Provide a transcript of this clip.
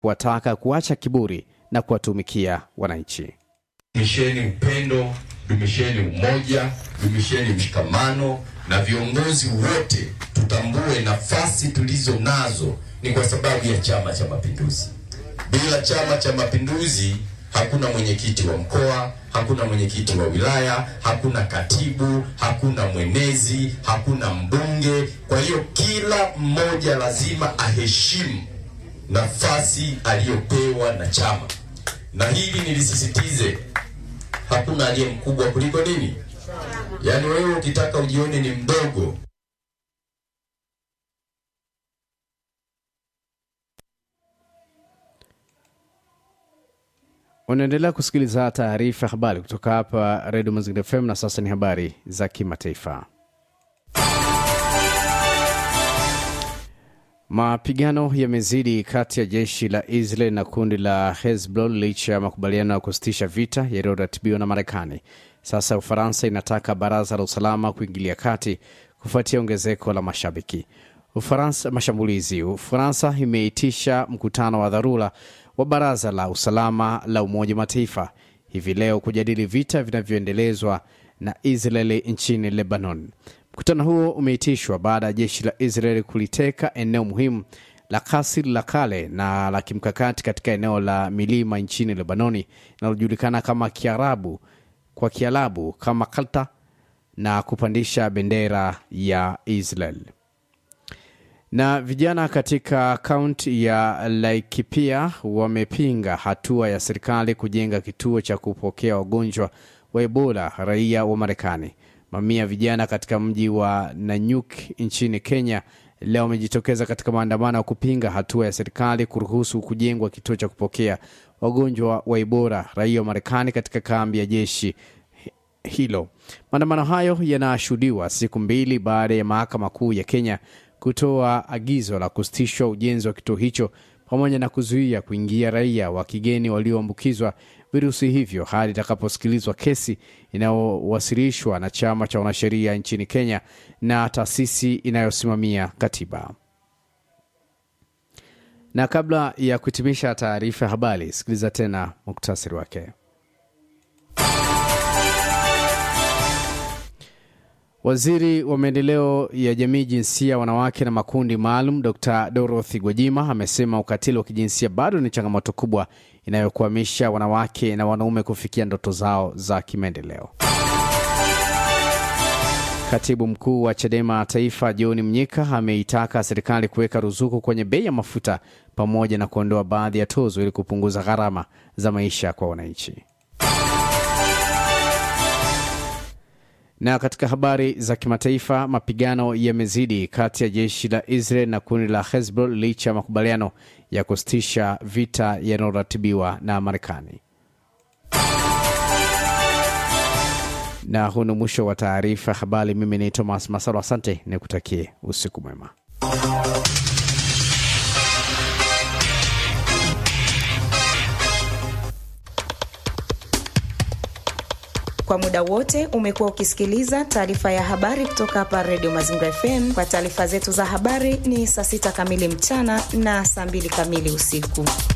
kuwataka kuacha kiburi na kuwatumikia wananchi. Dumisheni upendo, dumisheni umoja, dumisheni mshikamano, na viongozi wote tutambue nafasi tulizo nazo ni kwa sababu ya Chama cha Mapinduzi. Bila Chama cha Mapinduzi hakuna mwenyekiti wa mkoa, hakuna mwenyekiti wa wilaya, hakuna katibu, hakuna mwenezi, hakuna mbunge. Kwa hiyo kila mmoja lazima aheshimu nafasi aliyopewa na chama, na hili nilisisitize, hakuna aliye mkubwa kuliko nini? Yaani wewe ukitaka ujione ni mdogo Unaendelea kusikiliza taarifa ya habari kutoka hapa Redio Mazingira FM, na sasa ni habari za kimataifa. Mapigano yamezidi kati ya jeshi la Israel na kundi la Hezbollah licha ya makubaliano ya kusitisha vita yaliyoratibiwa na Marekani. Sasa Ufaransa inataka baraza la usalama kuingilia kati kufuatia ongezeko la mashabiki Ufaransa mashambulizi. Ufaransa imeitisha mkutano wa dharura wa baraza la usalama la Umoja wa Mataifa hivi leo kujadili vita vinavyoendelezwa na Israeli nchini Lebanon. Mkutano huo umeitishwa baada ya jeshi la Israeli kuliteka eneo muhimu la Kasir la kale na la kimkakati katika eneo la milima nchini Lebanoni linalojulikana kama Kiarabu kwa Kiarabu kama Kalta na kupandisha bendera ya Israel na vijana katika kaunti ya Laikipia wamepinga hatua ya serikali kujenga kituo cha kupokea wagonjwa wa Ebola raia wa Marekani. Mamia ya vijana katika mji wa Nanyuk nchini Kenya leo wamejitokeza katika maandamano ya kupinga hatua ya serikali kuruhusu kujengwa kituo cha kupokea wagonjwa wa Ebola raia wa Marekani katika kambi ya jeshi hilo. Maandamano hayo yanashuhudiwa siku mbili baada ya mahakama kuu ya Kenya kutoa agizo la kusitishwa ujenzi wa kituo hicho pamoja na kuzuia kuingia raia wa kigeni walioambukizwa virusi hivyo hadi itakaposikilizwa kesi inayowasilishwa na chama cha wanasheria nchini Kenya na taasisi inayosimamia katiba. Na kabla ya kuhitimisha taarifa ya habari, sikiliza tena muktasari wake. Waziri wa maendeleo ya jamii, jinsia, wanawake na makundi maalum, Dr Dorothy Gwajima amesema ukatili wa kijinsia bado ni changamoto kubwa inayokwamisha wanawake na wanaume kufikia ndoto zao za kimaendeleo. Katibu mkuu wa CHADEMA Taifa, John Mnyika, ameitaka serikali kuweka ruzuku kwenye bei ya mafuta pamoja na kuondoa baadhi ya tozo ili kupunguza gharama za maisha kwa wananchi. Na katika habari za kimataifa, mapigano yamezidi kati ya jeshi la Israel na kundi la Hezbollah licha ya makubaliano ya kusitisha vita yanayoratibiwa na Marekani. Na huu ni mwisho wa taarifa ya habari. Mimi ni Thomas Masalo, asante, nikutakie usiku mwema. Kwa muda wote umekuwa ukisikiliza taarifa ya habari kutoka hapa Redio Mazingira FM. Kwa taarifa zetu za habari ni saa sita kamili mchana na saa mbili kamili usiku.